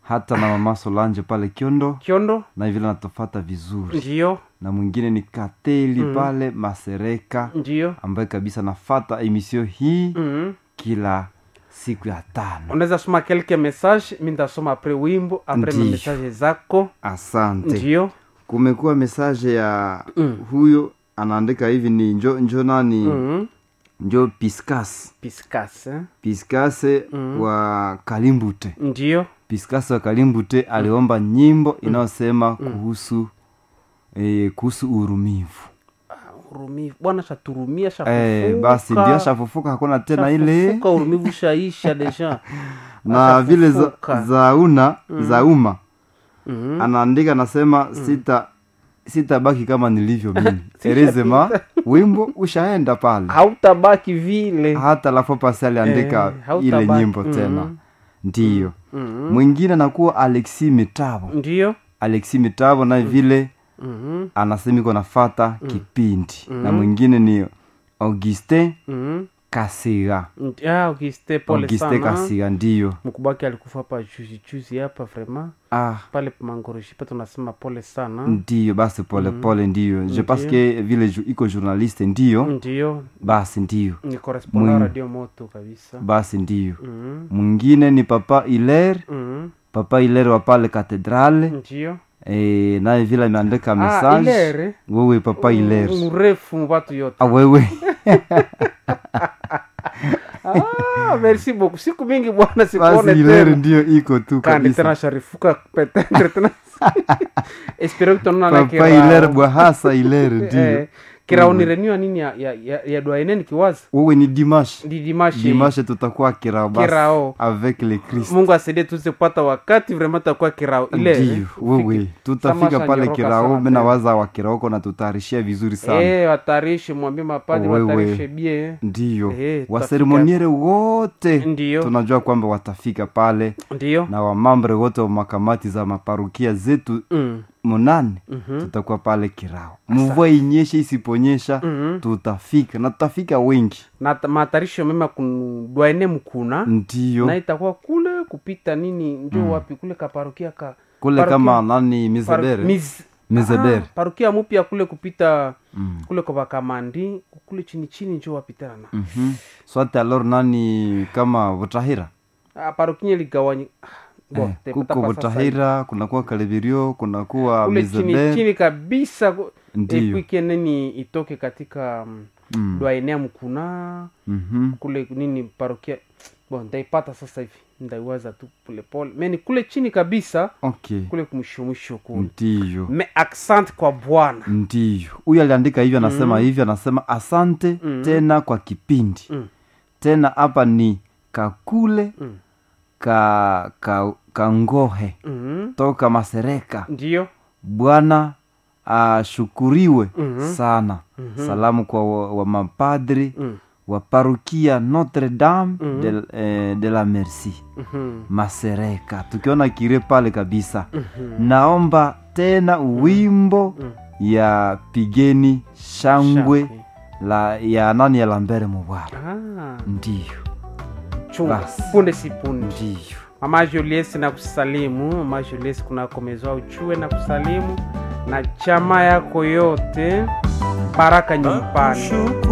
hata na mama solange pale kiondo kiondo na vile natofata vizuri ndio na mwingine ni kateli pale masereka ndio ambaye kabisa nafata emisio hii mm. kila siku ya tano unaweza soma kelke message mi ndasoma apres wimbo apres Ndiyo. message zako asante ndio kumekuwa mesaje ya Mm. huyo anaandika hivi ni njo, njo nani mm. njo piskas piskas eh? piskase Mm. wa kalimbute ndio piskase wa kalimbute aliomba nyimbo inayosema kuhusu eh, kuhusu urumivu urumivu bwana shaturumia eh, basi ndio shafufuka hakuna tena ile shafufuka urumivu shaisha deja na vile za, Ashafufuka. za una za umma Mhm. anaandika anasema sita sitabaki kama nilivyo mimi Sishapita. erezema wimbo ushaenda pale hautabaki vile hata lafo pasi aliandika Eh, hautabaki. ile nyimbo Mhm. tena ndiyo Mhm. mwingine anakuwa alexi mitavo ndio alexi mitavo naye vile Mhm. anasema iko nafata kipindi na mwingine ni augustin Mhm. kasiga Ndi- ah, Auguste, pole augustin sana kasiga ndiyo mkubaki alikufa hapa juzi juzi hapa vraimen ah pale mangoroshi pa tunasema pole sana ndiyo basi pole pole ndiyo je pense que vile ju, iko journaliste ndiyo ndio basi ndiyo ni correspondant Mwing- radio moto kabisa basi ndiyo Mhm. mwingine ni papa iler Mhm. papa iler wa pale katedrale ndio e, naye vile ameandika Ah, message Ilere? wewe papa iler mrefu mubatu yote ah, wewe ah, merci beaucoup siku mingi bwana basi sikuone iler tena ndio iko tu kandi kabisa tena sharifuka petetre tena espero kutonana na papa iler bwahasa iler ndio eh, kirao ni renua nini ya, ya, ya, ya dwaeneni kiwazi wewe ni dimash ndi dimashi dimashe tutakuwa kirao basi Kirao. avec le christ mungu asaidie tuze kupata wakati vrema takuwa kirao ile ndio wewe tutafika Samasha pale nyoroka kirao sana mena tena. waza wa kiraoko na tutayarishia vizuri sana Eh, watarishe mwambie mapadi Wewe. watarishe bie ndiyo Eh, tutafika. waseremoniere wote Ndiyo. tunajua kwamba watafika pale ndio na wamambre wote wa makamati za maparukia zetu mm. munane Mhm. tutakuwa pale kirao mvua inyeshe isiponyesha Mhm. tutafika na tutafika wengi na ta- matarisho mema kudwaene mkuna ndiyo na itakuwa kule kupita nini njo wapi kule kaparukia ka kule Parokia- kama nani paru- mizedere Miz- Mizedere. Ah, parukia mupya kule kupita Mm. kule kwa bakamandi kule chini chini njo wapitana na Mhm. swate alor nani kama butahira ah, parukia ligawanyi ah, bo, eh, te- kuko tapasa sasa butahira kunakuwa kalebirio kunakuwa kule chini mizedere chini kabisa ku- Ndiyo. epwike nini itoke katika mm, Mm. dwaenea mkuna Mhm. kule nini parokia bon ndaipata sasa hivi ndaiwaza tu polepole meni kule chini kabisa okay kule kumwisho mwisho kule ndiyo me accent kwa bwana ndiyo huyu aliandika hivyo anasema hivyo anasema asante Mm. tena kwa kipindi Mm. tena hapa ni kakule Mm. ka, ka, kangohe Mhm. toka masereka ndio bwana ashukuriwe Mhm. sana salamu kwa wa, wa mapadri Mm. wa parukia notre dame Mhm. de, eh, de la merci Mhm. masereka tukiona kire pale kabisa Mhm. naomba tena wimbo Mm. ya pigeni shangwe Shangwe. la ya nani ya lambere mubwara Ah, ndiyo chunga Basi. punde si punde ndiyo mama julies na kusalimu mama julies kunakomezwa uchue na kusalimu na chama yako yote baraka nyumbani